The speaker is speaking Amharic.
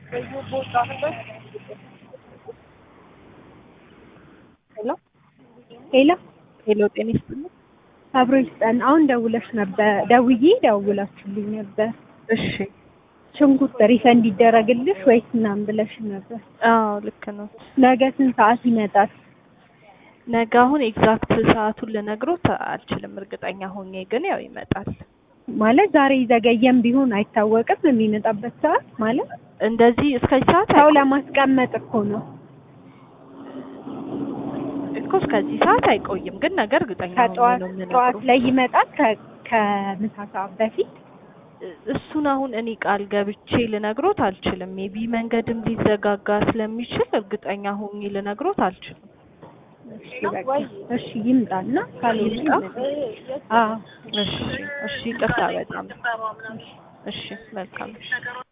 ሄሎ ሄሎ ሄሎ፣ ጤና ይስጥልኝ። አብሮ ይስጠን። አሁን ደውለሽ ነበር፣ ደውዬ ደውላችሁልኝ ነበር። እሺ። ሽንኩርት ሪፈንድ ይደረግልሽ ወይስ ምናምን ብለሽ ነበር። አዎ ልክ ነው። ነገ ስንት ሰዓት ይመጣል? ነገ አሁን ኤግዛክት ሰዓቱን ልነግሮት አልችልም፣ እርግጠኛ ሆኜ ግን ያው ይመጣል። ማለት ዛሬ ዘገየም ቢሆን አይታወቅም የሚመጣበት ሰዓት ማለት እንደዚህ እስከዚህ ሰዓት ሰው አይ- ለማስቀመጥ እኮ ነው። እኮ እስከዚህ ሰዓት አይቆይም፣ ግን ነገ እርግጠኛ ሆኜ ከጠዋት ነው ጠዋት የምነግሮት። ላይ ይመጣል ከ- ከምሳ ሰዓት በፊት እሱን አሁን እኔ ቃል ገብቼ ልነግሮት አልችልም። ሜቢ መንገድም ሊዘጋጋ ስለሚችል እርግጠኛ ሆኜ ልነግሮት አልችልም። እሺ በቃ እሺ ይምጣና ካልሆነ ይምጣ? አዎ እሺ እሺ፣ ይቅርታ በጣም እሺ፣ መልካም እሺ።